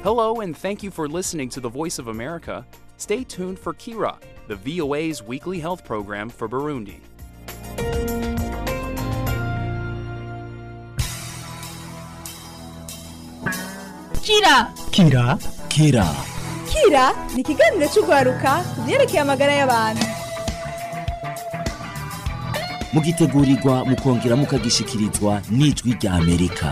Hello, and thank you for listening to the Voice of America. Stay tuned for Kira, the VOA's weekly health program for Burundi. Kira Kira Kira Kira ni ikiganiro cy'urwaruka ku byerekeye amagara y'abantu mugitegurirwa mukongera mukagishikirizwa n'ijwi rya Amerika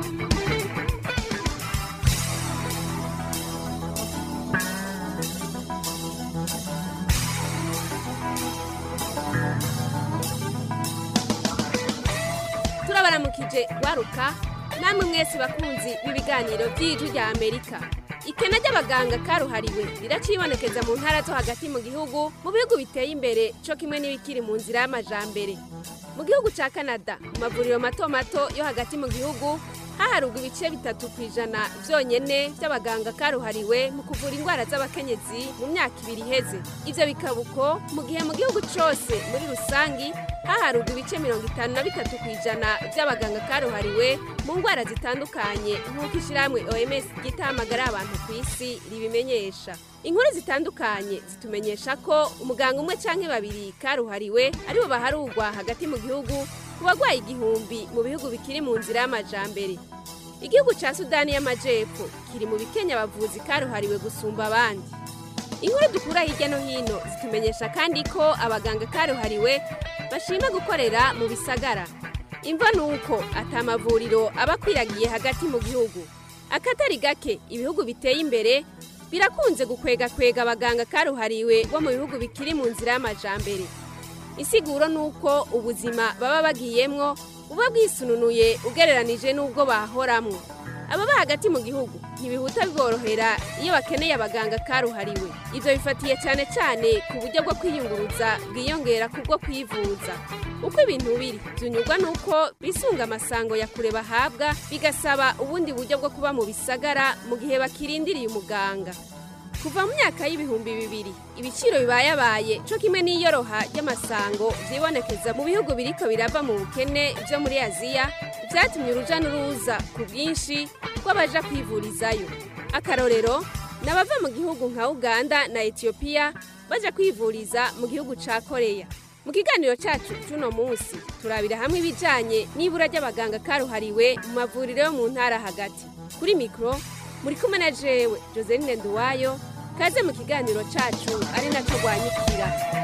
turabaramukije waruka namwe mwese bakunzi b'ibiganiro by'ijwi rya amerika ikena ry'abaganga karuhariwe riracibonekeza mu ntara zo hagati mu gihugu mu bihugu biteye imbere cyo kimwe n'ibikiri mu nzira y'amajambere mu gihugu cya canada mu mavuriro mato mato yo hagati mu gihugu haharugwa ibice bitatu ku ijana byonyine by'abaganga karuhariwe mu kuvura indwara z'abakenyezi mu myaka ibiri iheze ibyo bikaba uko mu gihe mu gihugu cyose muri rusangi haharugwa ibice mirongo itanu na bitatu ku ijana by'abaganga karuhariwe mu ndwara zitandukanye nk'uko ishyirahamwe oms ryitahamagara abantu ku isi ribimenyesha inkuru zitandukanye zitumenyesha ko umuganga umwe cyangwa babiri karuhariwe aribo baharugwa hagati mu gihugu ku barwayi igihumbi mu bihugu bikiri mu nzira y'amajambere igihugu cya sudani y'amajepfo kiri mu bikenya abavuzi karuhariwe gusumba abandi inkuru dukura hirya no hino zitumenyesha kandi ko abaganga karuhariwe bashima gukorera mu bisagara imva ni uko atamavuriro aba akwiragiye hagati mu gihugu akatari gake ibihugu biteye imbere birakunze gukwegakwega abaganga karuhariwe bo mu bihugu bikiri mu nzira y'amajambere isiguro ni uko ubuzima baba bagiyemwo buba bwisununuye ugereranije n'ubwo bahoramwo ababa hagati mu gihugu ntibihuta biborohera iyo bakeneye abaganga karuhariwe ibyo bifatiye cyane cyane ku buryo bwo kwiyunguruza bwiyongera ku bwo kwivuza uko ibintu biri byunyurwa n'uko bisunga amasango ya kure bahabwa bigasaba ubundi buryo bwo kuba mu bisagara mu gihe bakirindiriye umuganga kuva mu myaka y'ibihumbi bibiri ibiciro bibayabaye cyo kimwe n'iyoroha ry'amasango byibonekeza mu bihugu biriko birava mu bukene byo muri aziya byatumye uruja n'uruza ku bwinshi rw'abaja kwivurizayo akarorero ni abava mu gihugu nka uganda na etiyopiya baja kwivuriza mu gihugu ca koreya mu kiganiro cyacu cy'uno munsi turabira hamwe ibijyanye n'ibura ry'abaganga karuhariwe mu mavuriro yo mu ntara hagati kuri mikoro muri kumwe na jewe joseline nduwayo kaze mu kiganiro cyacu ari nacyo rwanyikira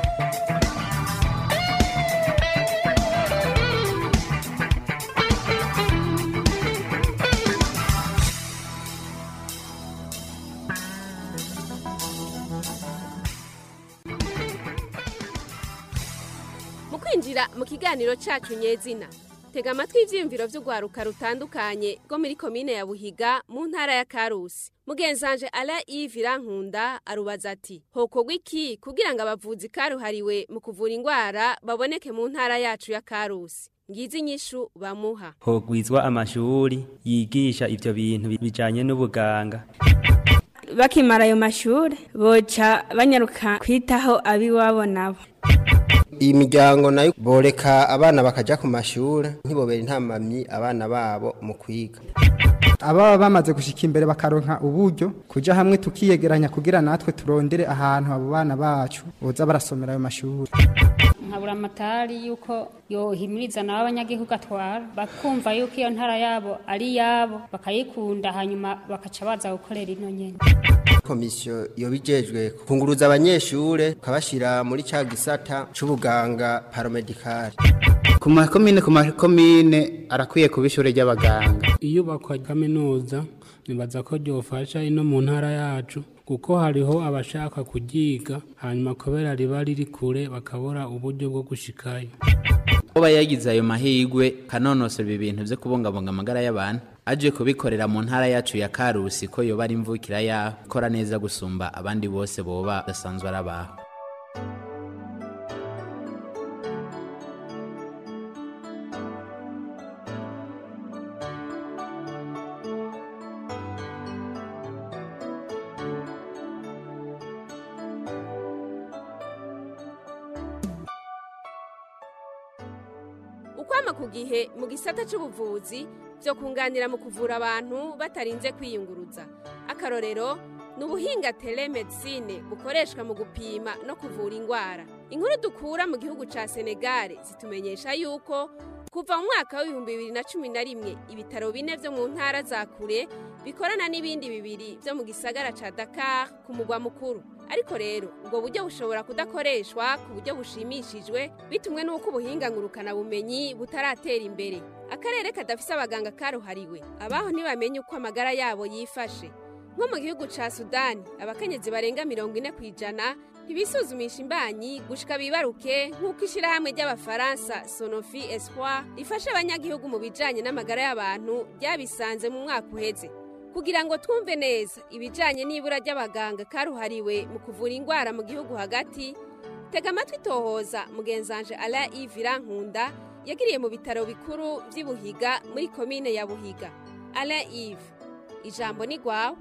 mu kwinjira mu kiganiro cyacu nyezina tega amatwi ibyiyumviro by'urwaruka rutandukanye rwo muri komine ya buhiga mu ntara ya karusi mugenzanje ara ivi rankunda arubaza ati hokorwa iki kugira ngo abavuzi karuhariwe mu kuvura indwara baboneke mu ntara yacu ya karusi ngizi inyishu bamuha hogwizwa amashuri yigisha ivyo bintu bijanye n'ubuganga bakimara ayo mashuri boca banyaruka kwitaho abiwabo nabo iyi miryango nayo boreka abana bakaja ku mashuri ntibobere intamamyi abana babo mu kwiga ababa bamaze gushika imbere bakaronka uburyo kuja hamwe tukiyegeranya kugira natwe turondere ahantu abo bana bacu boza barasomera ayo mashuri nkabura amatari yuko yohimiriza nabo abanyagihugu atwara bakumva yuko iyo ntara yabo ari yabo bakayikunda hanyuma bakaca baza gukorera ino nyene komisiyo yobijejwe kunguruza abanyeshure ukabashira muri ca gisata c'ubuganga paramedikari ku makomine ku makomine arakwiye kuba ishure ry'abaganga iyubakwa kaminuza nibaza ko ryofasha ino mu ntara yacu kuko hariho abashaka kuryiga hanyuma kubera riba riri kure bakabura uburyo bwo gushikayo kuba yagize ayo mahirwe kanonosora ibi bintu byo kubungabunga amagara y'abantu aje kubikorera mu ntara yacu ya karusi ko yoba ari imvukira yaho ikora neza gusumba abandi bose boba basanzwe ari abaho ukwama ku gihe mu gisata cy'ubuvuzi byo kunganira mu kuvura abantu batarinze kwiyunguruza nk'akarorero ni ubuhinga telemedicine bukoreshwa mu gupima no kuvura indwara inkuru dukura mu gihugu ca senegare zitumenyesha yuko kuva mu mwaka w'ibihumbi bibiri na cumi na rimwe ibitaro bine vyo mu ntara za kure bikorana n'ibindi bibiri vyo mu gisagara ca dakar ku mugwa mukuru ariko rero ubwo buryo bushobora kudakoreshwa ku buryo bushimishijwe bitumwe n'uko ubuhinga ngurukanabumenyi butaratera imbere akarere kadafise abaganga karuhariwe abaho ntibamenye uko amagara yabo yifashe nko mu gihugu ca sudani abakenyezi barenga mirongo ine ku ijana ntibisuzumisha imbanyi gushika bibaruke nk'uko ishyirahamwe ry'abafaransa sonofi espoir rifasha abanyagihugu mu bijanye n'amagara y'abantu ryabisanze mu mwaka uheze kugira ngo twumve neza ibijanye n'ibura ry'abaganga karuhariwe mu kuvura indwara mu gihugu hagati tega amatwi tohoza mugenzanje ala ivira nkunda yagiriye mu bitaro bikuru vy'ibuhiga muri komine ya buhiga ala ive ijambo ni gwawe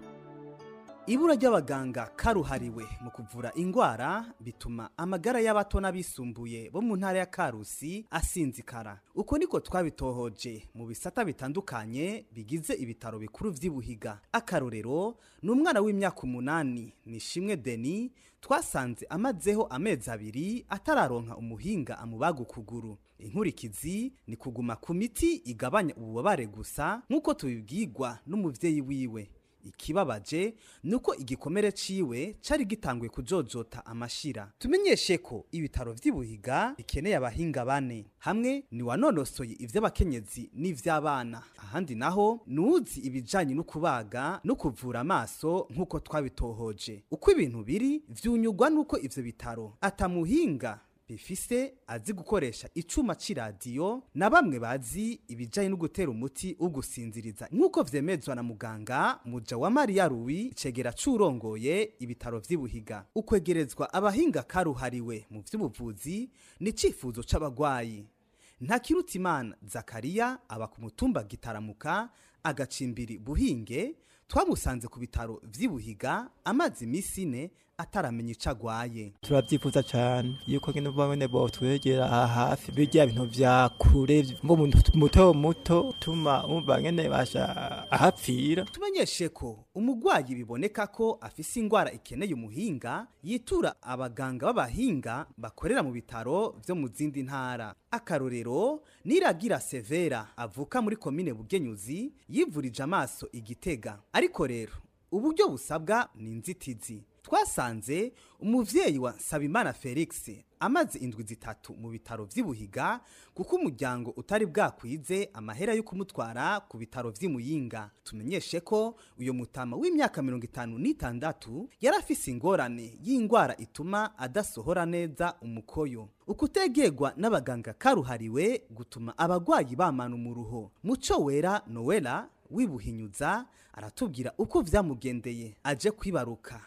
ibura ry'abaganga karuhariwe mu kuvura indwara bituma amagara y'abato n'abisumbuye bo mu ntara ya karusi asinzikara uko niko twabitohoje mu bisata bitandukanye bigize ibitaro bikuru vy'ibuhiga akarorero ni umwana w'imyaka umunani ni shimwe deni twasanze amazeho amezi abiri atararonka umuhinga amubaga ukuguru inkurikizi ni kuguma ku miti igabanya ububabare gusa nk'uko tubibwirwa n'umuvyeyi wiwe ikibabaje nuko igikomere ciwe cari gitanguye kujojota amashira tumenyeshe ko ibitaro vy'ibuhiga bikeneye abahinga bane hamwe ni wanonosoye ivy'abakenyezi n'ivy'abana ahandi naho nuzi ibijanye no kubaga no kuvura amaso nk'uko twabitohoje uko ibintu biri vyunyugwa nuko ivyo bitaro atamuhinga bifise azi gukoresha icuma c'iradiyo na bamwe bazi ibijanye no gutera umuti ugusinziriza nk'uko vyemezwa na muganga muja wa mariya ruwi icegera c'urongoye ibitaro vy'ibuhiga ukwegerezwa abahinga karuhariwe mu vy'ubuvuzi ni icifuzo c'abagwayi ntakirutimana zakariya aba ku mutumba gitaramuka agacimbiri buhinge twamusanze ku bitaro vy'ibuhiga amazi imisi ine ataramenya ico agwaye turabyifuza cyane yuko ngene bone botwegera aha hafi birya bintu vya kure ngo muto muto tuma umva ngene basha ahapfira tumenyeshe ko umugwayi biboneka ko afise ingwara ikeneye umuhinga yitura abaganga b'abahinga bakorera mu bitaro vyo mu zindi ntara akarorero niragira severa avuka muri komine bugenyuzi yivurije amaso igitega ariko rero uburyo busabwa ni inzitizi twasanze umuvyeyi wa Sabimana Felix amaze indwi zitatu mu bitaro vy'ibuhiga kuko umuryango utari bwakwize amahera yo kumutwara ku bitaro vy'imuyinga tumenyeshe ko uyo mutama w'imyaka mirongo itanu n'itandatu yari afise ingorane y'ingwara ituma adasohora neza umukoyo ukutegerwa n'abaganga karuhariwe gutuma abagwayi bamana umuruho muco wera nowela wibuhinyuza aratubwira uko vyamugendeye aje kwibaruka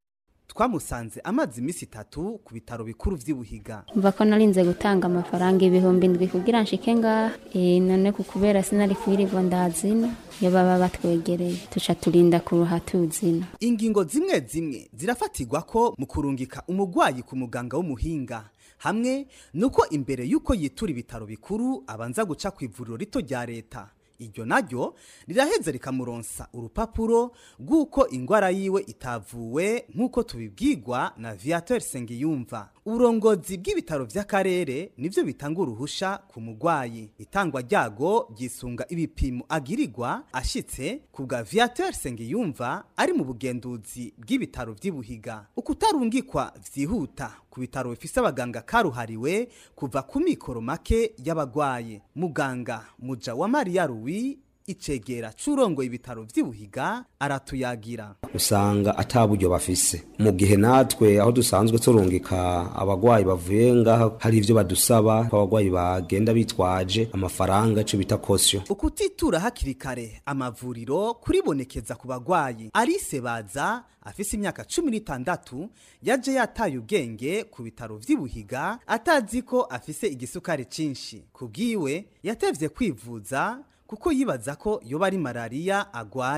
twamusanze amazi imisi itatu ku bitaro bikuru vy'ibuhiga mva ko narinze gutanga amafaranga ibihumbi ndwi kugira nshike ngaha e, none ku kubera sinari kwirirwa ndazina iyo baba batwegereye tuca turinda kuruha tuzina ingingo zimwe zimwe zirafatirwa ko mu kurungika umugwayi ku muganga w'umuhinga hamwe nuko imbere y'uko yitura ibitaro bikuru abanza guca ku ivuriro rito rya leta iryo naryo riraheza rikamuronsa urupapuro rw'uko ingwara yiwe itavuwe nk'uko tubibwirwa na viateur sengiyumva uburongozi bw'ibitaro vy'akarere nivyo bitanga uruhusha ku mugwayi itangwa ryago ryisunga ibipimo agirirwa ashitse ku bwa viateur sengiyumva ari mu bugenduzi bw'ibitaro vy'ibuhiga ukutarungikwa vyihuta ku bitaro bifise abaganga karuhariwe kuva ku mikoro make y'abagwaye muganga muja wa mariya ruwi icegera c'urongo ibitaro vy'ibuhiga aratuyagira usanga ata buryo bafise mu gihe natwe aho dusanzwe turungika abagwayi bavuye ngaha hari ivyo badusaba ko abagwayi bagenda bitwaje amafaranga ico bita kosyo ukutitura hakiri kare amavuriro kuribonekeza ku bagwayi arise baza afise imyaka cumi n'itandatu yaje yataye ubwenge ku bitaro vy'ibuhiga atazi ko afise igisukari cinshi kubwiwe yatevye kwivuza kuko yibaza ko yoba ari malariya agwaye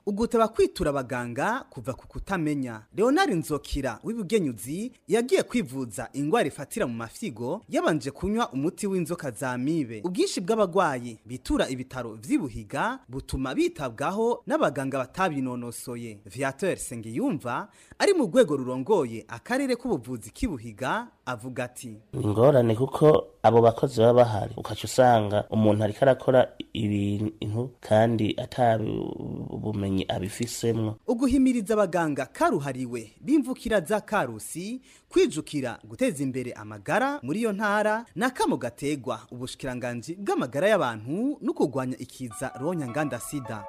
uguteba kwitura abaganga kuva ku kutamenya leonard nzokira w'ibugenyuzi yagiye kwivuza ingwara ifatira mu mafyigo yabanje kunywa umuti w'inzoka za mibe ubwinshi bw'abagwayi bitura ibitaro vy'ibuhiga butuma bitabwaho n'abaganga batabinonosoye viateur sengiyumva ari mu rwego rurongoye akarere k'ubuvuzi k'ibuhiga avuga ati ingorane kuko abo bakozi baba bahari ukaca usanga umuntu ariko arakora ibintu kandi atabumenyi abifisemwo uguhimiriza abaganga karuhariwe b'imvukira za karusi kwijukira guteza imbere amagara muri iyo ntara n'akamo gategwa ubushikiranganji bw'amagara y'abantu no kurwanya ikiza ronyanganda sida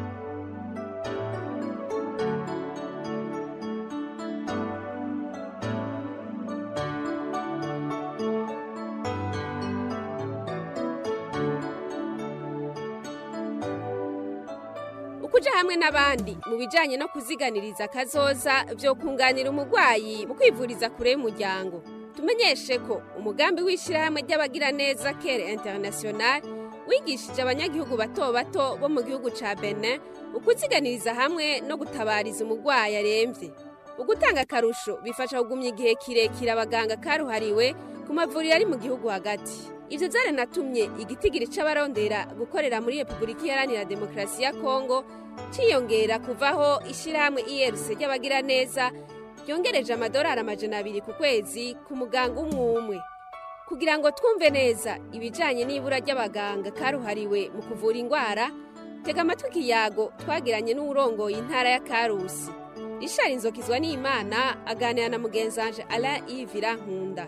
ukuja hamwe n'abandi mu bijanye no kuziganiriza kazoza vyo kunganira umurwayi mu kwivuriza kure y'umuryango tumenyeshe ko umugambi w'ishyirahamwe ry'abagiraneza kere international wigishije abanyagihugu bato bato bo mu gihugu ca benin ukuziganiriza hamwe no gutabariza umurwayi aremvye ugutanga akarusho bifasha kugumya igihe kirekire abaganga karuhariwe ku mavuriro ari mu gihugu hagati ivyo vyaranatumye igitigiri c'abarondera gukorera muri repubulika iharanira demokarasi ya kongo ciyongera kuvaho ishirahamwe irc ry'abagiraneza ryongereje amadolari amajana abiri ku kwezi ku muganga umwe umwe kugira ngo twumve neza ibijanye n'ibura ry'abaganga karuhariwe mu kuvura ingwara tega amatwi ikiyago twagiranye n'uwurongoye intara ya karusi rishari inzokizwa n'imana aganira na mugenzanje alain ivira nkunda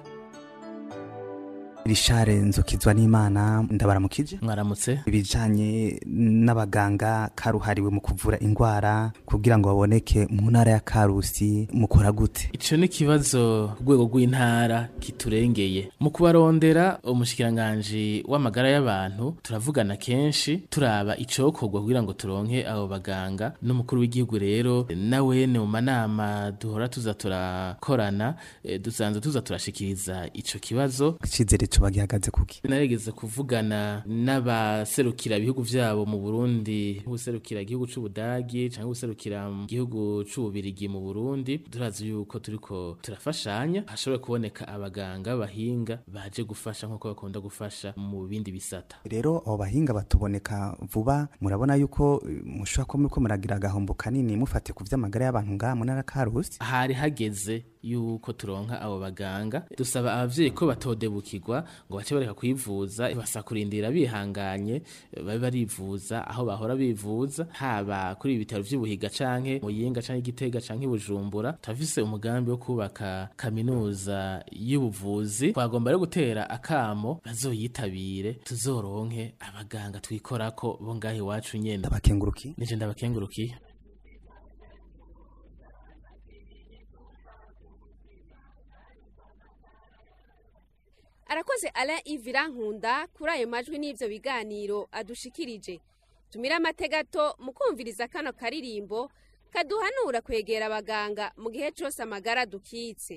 rishare nzukizwa n'imana ndabaramukije mwaramutse ibijanye n'abaganga karuhariwe mu kuvura ingwara kugira ngo baboneke mu ntara ya karusi mukora gute ico ni ikibazo ku rwego rw'intara kiturengeye mu kubarondera umushikiranganji w'amagara y'abantu turavugana kenshi turaba icokorwa kugira ngo turonke abo baganga n'umukuru w'igihugu rero nawene mu manama duhora tuza turakorana eh, dusanzwe tuza turashikiriza ico kibazo icizere co bagihagaze kuki narigeze kuvugana n'abaserukira ibihugu vyabo mu Burundi userukira igihugu c'Ubudagi canke userukira mu gihugu c'Ububirigi mu Burundi turazi yuko turiko turafashanya hashobora kuboneka abaganga bahinga baje gufasha nkuko bakunda gufasha mu bindi bisata rero abo bahinga batuboneka vuba murabona yuko eh, mushobora kuba muriko muragira agahombo kanini mufate ku vy'amagara y'abantu ngaha mu ntara ya karusi hari hageze yuko turonka abo baganga dusaba abavyeyi ko batodebukirwa ngo bace bareka kwivuza basa kurindira bihanganye babe barivuza aho bahora bivuza haba kuri ibi bitaro vy'ubuhiga canke muyinga canke igitega canke bujumbura turafise umugambi wo kubaka kaminuza y'ubuvuzi twagomba rero gutera akamo bazoyitabire tuzoronke abaganga twikorako bo ngaho iwacu nyene ndabakengurukiye nije ndabakengurukiye arakoze alain ivira nkunda kuri ayo majwi n'ivyo biganiro adushikirije tumira amategato mu kumviriza kano karirimbo kaduhanura kwegera abaganga mu gihe cose amagara dukitse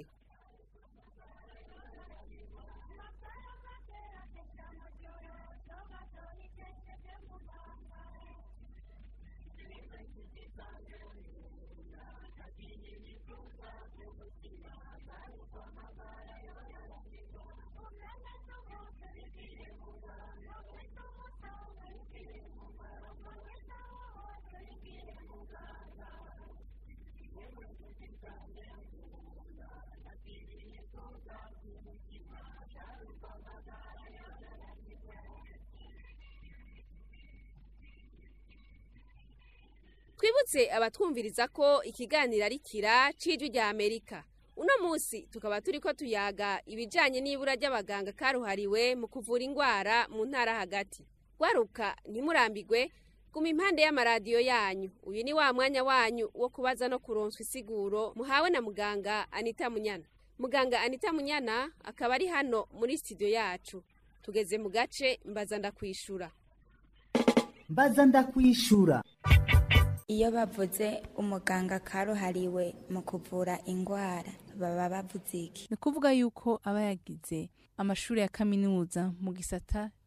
twibutse abatwumviriza ko ikiganiro ari kira c'ijwi rya amerika uno munsi tukaba turiko tuyaga ibijanye n'ibura ry'abaganga karuhariwe mu kuvura ingwara mu ntara hagati gwaruka ntimurambigwe guma impande y'amaradiyo yanyu uyu ni wa mwanya wanyu wo kubaza no kuronswa isiguro muhawe na muganga anita munyana muganga anita munyana akaba ari hano muri studio yacu tugeze mu gace mbaza ndakwishura mbaza ndakwishura iyo bavuze umuganga karuhariwe mu kuvura indwara baba bavuze iki ni ukuvuga yuko aba yagize amashuri ya kaminuza mu gisata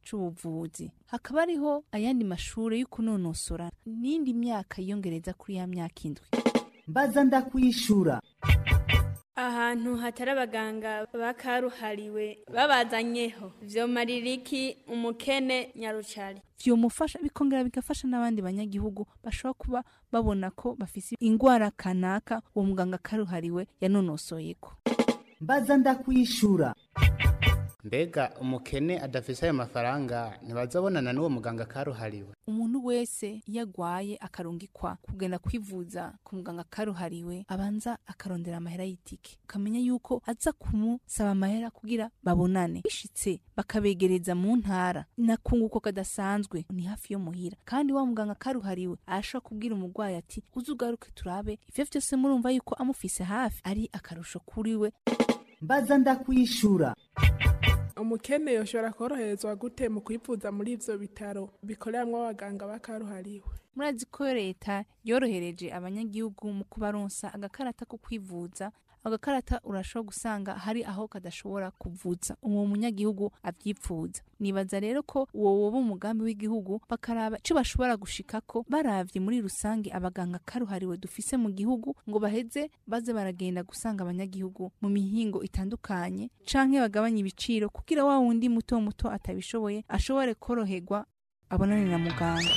c'ubuvuzi hakaba hariho ayandi mashure yo kunonosora n'indi myaka yiyongereza kuri ya myaka indwi mbaza ndakwishura ahantu hatari abaganga bakaruhariwe babazanyeho vyomarira iki umukene nyarucari vyomufasha bikongera bigafasha n'abandi banyagihugu bashobora kuba babona ko bafise ingwara kanaka uwo muganga karuhariwe yanonosoyeko mbaza ndakwishura mbega umukene adafise ayo mafaranga ntibazabonana n'uwo muganga karuhariwe umuntu wese iyo agwaye akarungikwa kugenda kwivuza ku muganga karuhariwe abanza akarondera amahera y'itike ukamenya yuko aza kumusaba amahera kugira babonane bishitse bakabegereza mu ntara nakunguko kadasanzwe ni hafi yo muhira kandi wa muganga karuhariwe arashobora kubwira umurwayi ati uze ugaruke turabe ivyo vyose murumva yuko amufise hafi ari akarusho kuri we mbaza ndakwishura umukene yoshobora koroherezwa gute mu kwivuza muri ivyo bitaro bikoreramwo abaganga bakaruhariwe murazi ko leta yorohereje abanyagihugu mu kubaronsa agakarata ko kwivuza agakarata urashobora gusanga hari aho kadashobora kuvuza uwo munyagihugu avyipfuza nibaza rero ko uwo woba umugambi w'igihugu bakaraba ico bashobora gushikako baravye muri rusange abaganga karuhariwe dufise mu gihugu ngo baheze baze baragenda gusanga abanyagihugu mu mihingo itandukanye canke bagabanye ibiciro kugira wa wundi muto muto atabishoboye ashobore koroherwa abonane na muganga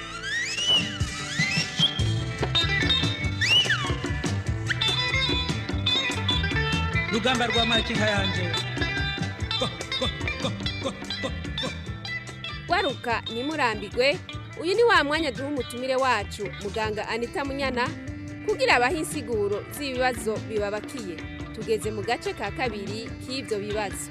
rugamba rwa makinka yanje waruka ntimurambirwe uyu ni wa mwanya duha umutumire wacu muganga anita munyana kugira abahe insiguro z'ibibazo bibabakiye tugeze mu gace ka kabiri k'ibyo bibazo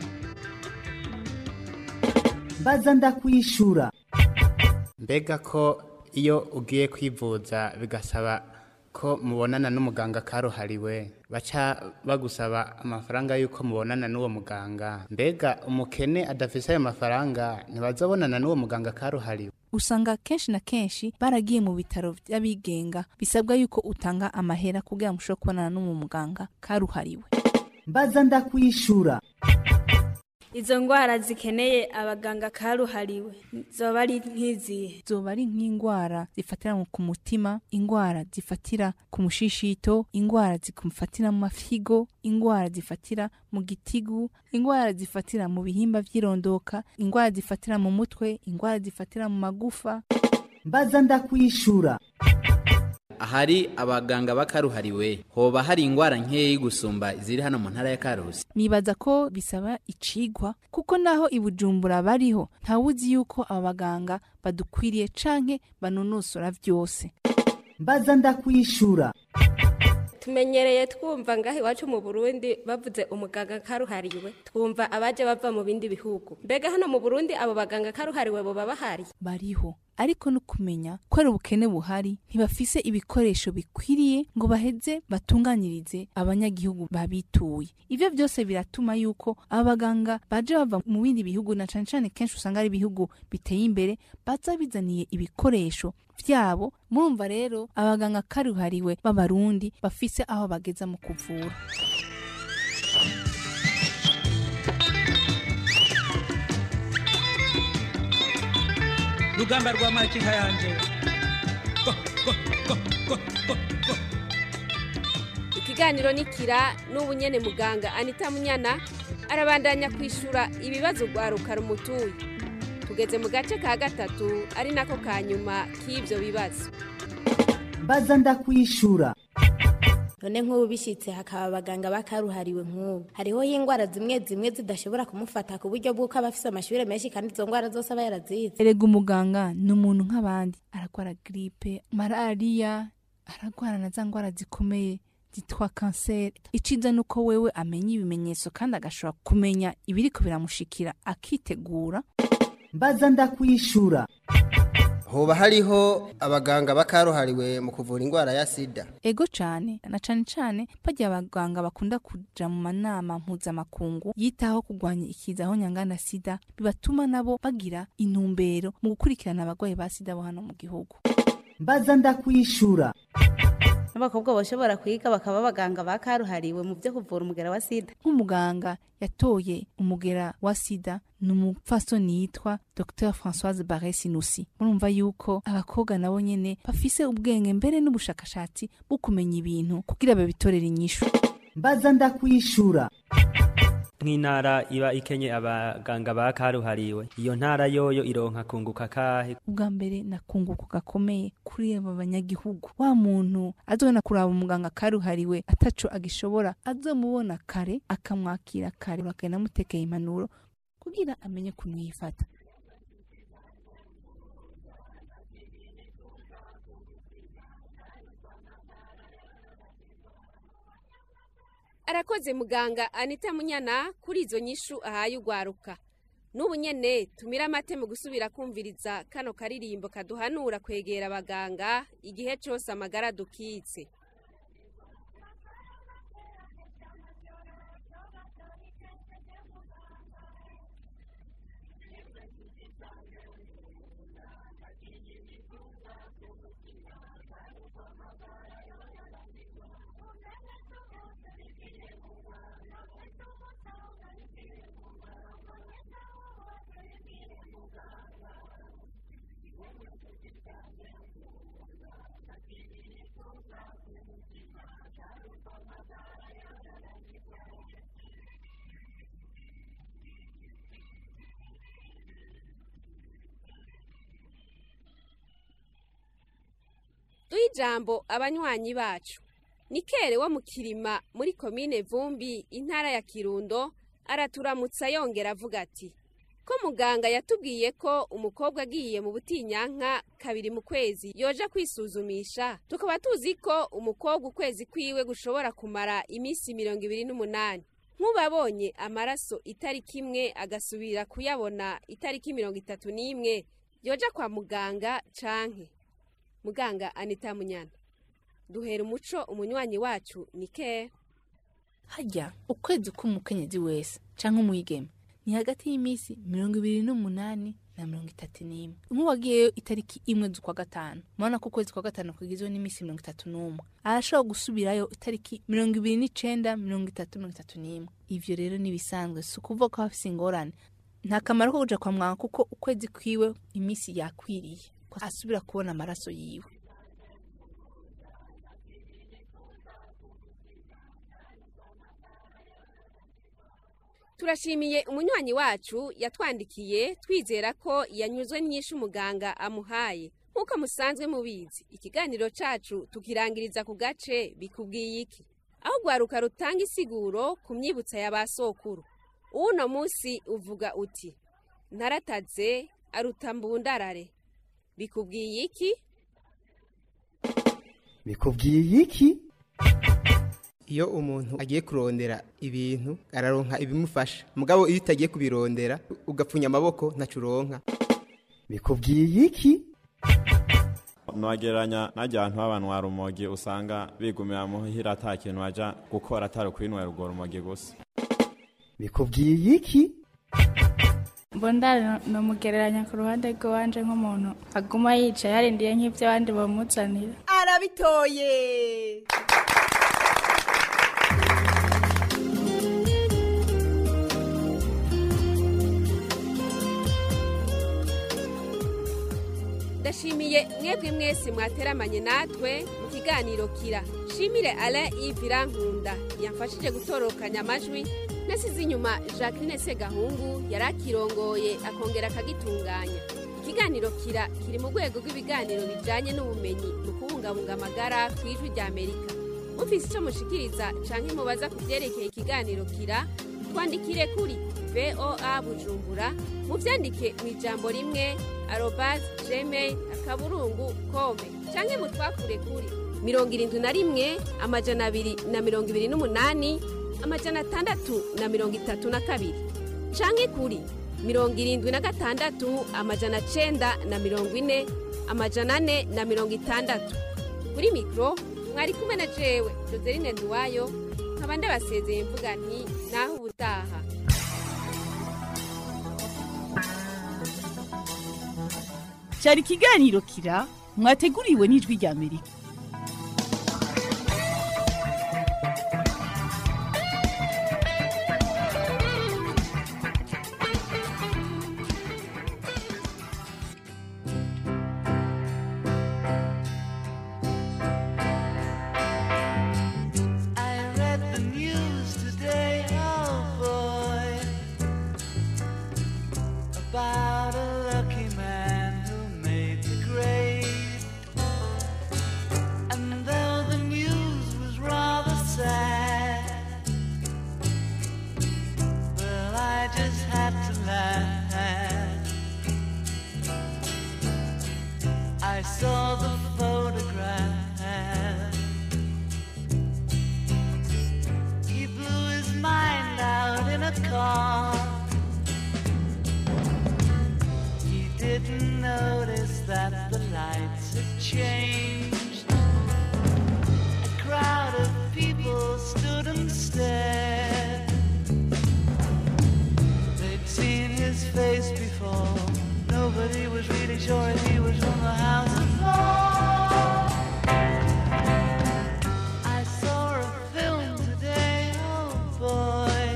mbaza ndakwishura mbega ko iyo ugiye kwivuza bigasaba ko mubonana n'umuganga karuhariwe baca bagusaba amafaranga y'uko mubonana n'uwo muganga mbega umukene adafise ayo mafaranga ntibazabonana n'uwo muganga karuhariwe usanga kenshi na kenshi baragiye mu bitaro by'abigenga bisabwa yuko utanga amahera kugira ngo ushobore kubonana n'uwo muganga karuhariwe mbaza ndakwishura izo ngwara zikeneye abaganga karuhariwe zoba ari nk'izihe zoba ari nk'indwara zifatira ku mutima indwara zifatira ku mushishito indwara zifatira mu mafigo indwara zifatira mu gitigu indwara zifatira mu bihimba by'irondoka indwara zifatira mu mutwe indwara zifatira mu magufa mbaza ndakwishura ahari abaganga bakaruhariwe hoba hari ingwara nkeyi gusumba ziri hano mu ntara ya karusi nibaza ko bisaba icigwa kuko naho ibujumbura bariho ntawuzi yuko aba baganga badukwiriye canke banonosora vyose mbaza ndakwishura tumenyereye twumva ngaho iwacu mu burundi bavuze umuganga karuhariwe twumva abaje bava mu bindi bihugu mbega hano mu burundi abo baganga karuhariwe boba bahari bariho ariko no kumenya ko ari ubukene buhari ntibafise ibikoresho bikwiriye ngo baheze batunganyirize abanyagihugu babituye ivyo byose biratuma yuko abaganga baje bava mu bindi bihugu na cane cane kenshi usanga ari ibihugu biteye imbere baza bizaniye ibikoresho vyabo murumva rero abaganga karuhariwe b'abarundi bafise aho bageza mu kuvura rugamba rwa makinka yanje ikiganiro ni kira n'ubu nyene muganga anita munyana arabandanya kwishura ibibazo rwaruka rumutuye tugeze mu gace ka gatatu ari nako ka nyuma k'ibyo bibazo mbaza ndakwishura none nk'ubu bishyitse hakaba abaganga bakaruhariwe nk'ubu hariho indwara zimwe zimwe zidashobora kumufata ku buryo bw'uko aba afite amashuri menshi kandi izo ndwara zose aba yarazize erega umuganga ni umuntu nk'abandi aragwara giripe malariya aragwara na za ndwara zikomeye zitwa kanseri iciza ni uko wewe amenya ibimenyetso kandi agashobora kumenya ibiriko biramushikira akitegura mbaza ndakwishura hoba hariho abaganga bakaruhariwe mu kuvura indwara ya sida ego cane na cane cane barya abaganga bakunda kuja mu manama mpuzamakungu yitaho kurwanya ikiza aho nyangana sida bibatuma nabo bagira intumbero mu gukurikirana abagwayi ba sida bo hano mu gihugu mbaza ndakwishura n'abakobwa bashobora kwiga bakaba abaganga bakaruhariwe mu byo kuvura umugera wa sida nk'umuganga yatoye umugera wa sida ni umupfasoni yitwa dr françoise barre sinusi murumva yuko abakobwa nabo nyene bafise ubwenge mbere n'ubushakashatsi bwo kumenya ibintu kugira babitorere inyishu mbaza ndakwishura nk'intara iba ikenye abaganga bakaruhariwe iyo ntara yoyo ironka kunguka kahe ubwa mbere nakunguko gakomeye kuri aba banyagihugu wa muntu azobona kuraba umuganga karuhariwe ataco agishobora azomubona kare akamwakira kare akagenda amutekeye impanuro kugira amenye kuntu yifata arakoze muganga anita munyana kuri izo nyishu ahaye ugwaruka n'ubu nyene tumira amate mu gusubira kumviriza kano karirimbo kaduhanura kwegera abaganga igihe cose amagara dukitse duhe ijambo abanywanyi bacu nikere wo mu kirima muri komine vumbi intara ya kirundo araturamutsa yongera avuga ati ko muganga yatubwiye ko umukobwa agiye mu butinyanka kabiri mu kwezi yoja kwisuzumisha tukaba tuzi ko umukobwa ukwezi kwiwe gushobora kumara iminsi mirongo ibiri n'umunani nk'ubabonye amaraso itariki imwe agasubira kuyabona itariki mirongo itatu n'imwe yoja kwa muganga canke muganga anita munyana duhera umuco umunywanyi wacu ni ke harya ukwezi k'umukenyezi wese canke umwigeme ni hagati y'iminsi mirongo ibiri n'umunani na mirongo itatu n'imwe nk'uwagiyeyo itariki imwe z'ukwa gatanu murabona ko ukwezi kwa gatanu kugizwe n'iminsi mirongo itatu n'umwe arashobora gusubirayo itariki mirongo ibiri n'icenda mirongo itatu mirongo itatu n'imwe ivyo rero n'ibisanzwe si ukuvuga ko hafise ingorane nta kamaro ko kuja kwa muganga kuko ukwezi kwiwe iminsi yakwiriye ko asubira kubona amaraso yiwe turashimiye umunywanyi wacu yatwandikiye twizera ko yanyuzwe nyinshi umuganga amuhaye nk'uko musanzwe mubizi ikiganiro cacu tukirangiriza ku gace bikubwiye iki aho rwaruka rutanga isiguro ku myibutsa ya ba sokuru uwuno munsi uvuga uti ntarataze aruta mbundarare bikubwiye iki bikubwiye iki iyo umuntu agiye kurondera ibintu araronka ibimufasha mugabo iyo utagiye kubirondera ugapfunya amaboko ntacu uronka bikubwiye iki nwagereranya n'ajya abantu b'abantu rumogi usanga bigumira muhira ata kintu baja gukora atari ukwinywera urwo rumogi gusa bikubwiye iki mbondari nomugereranya ku ruhande rw'iwanje nk'umuntu aguma yicaye yarindiye nk'ibyo abandi bamuzanira arabitoye ndashimiye mwebwe mwese mwateramanye natwe mu kiganiro kira shimire alain yves nkunda yamfashije gutorokanya amajwi nasize inyuma jacqueline segahungu yari akirongoye akongera akagitunganya ikiganiro kira kiri mu rwego rw'ibiganiro bijyanye n'ubumenyi mu kubungabunga amagara ku ijwi rya amerika mufise icyo mushikiriza canke mubaza ku byerekeye ikiganiro kira twandikire kuri voa bujumbura muvyandike mu ijambo rimwe arobas gmail akaburungu kome canke mutwakure kuri mirongo irindwi na rimwe amajana abiri na mirongo ibiri n'umunani amajana atandatu na mirongo itatu na kabiri canke kuri mirongo irindwi na gatandatu amajana cenda na mirongo ine amajana ane na mirongo itandatu kuri mikoro mwari kumwe na jewe joseline nduwayo nkaba ndabasezeye mvuga nti naho ubutaha cyari ikiganiro kira mwateguriwe n'ijwi rya amerika I saw the photograph. He blew his mind out in a car. He didn't notice that the lights had changed. A crowd of people stood and stared. They'd seen his face before. Nobody was really sure if he was from the house of law. I saw a film today, oh boy.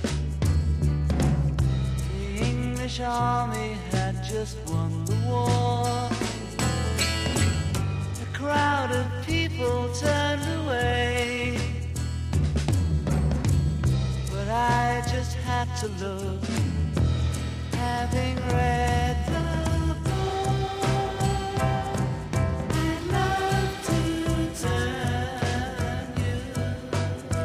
The English army had just won the war. A crowd of people turned away. But I just had to look, having read the book. I'd love to turn you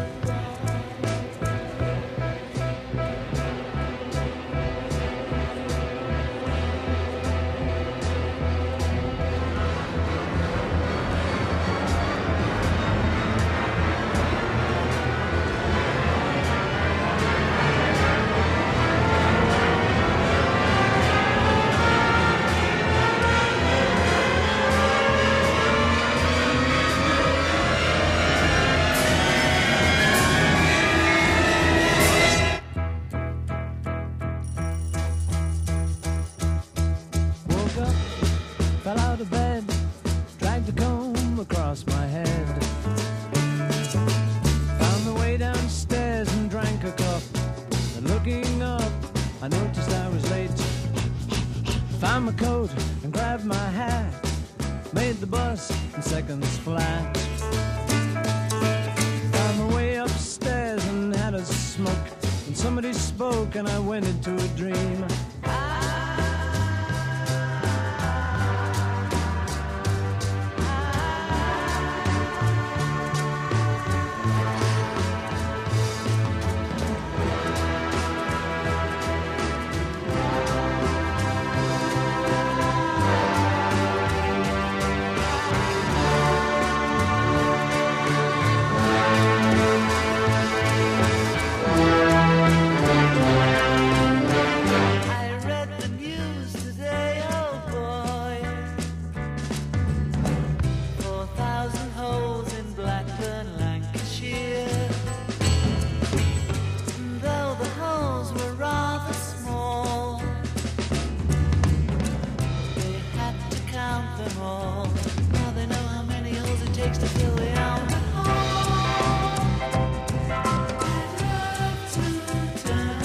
Woke up, fell out of bed, dragged the comb across my head. Found the way downstairs and drank a cup. And looking up, I noticed I was late. Found my coat and grabbed my hat. Made the bus in seconds flat. Found my way upstairs and had a smoke. And somebody spoke and I went into a dream. I read the news today, oh boy. Four thousand holes in Blackburn, Lancashire. And though the holes were rather small, they had to count them all. Now they know how many holes it takes to fill the Albert Hall. I'd love to turn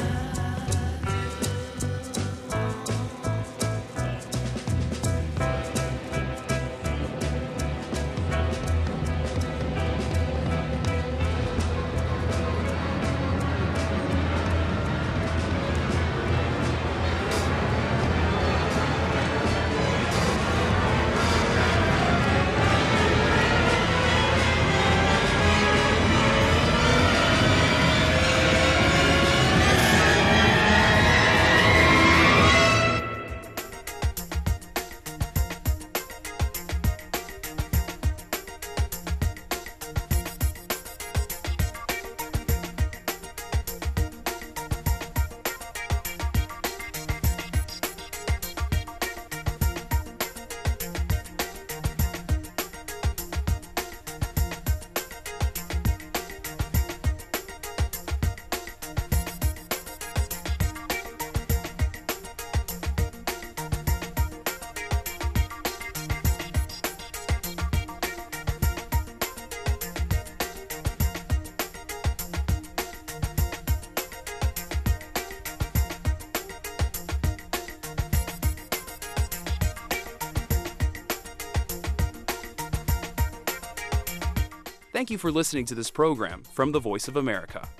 Thank you for listening to this program from the Voice of America.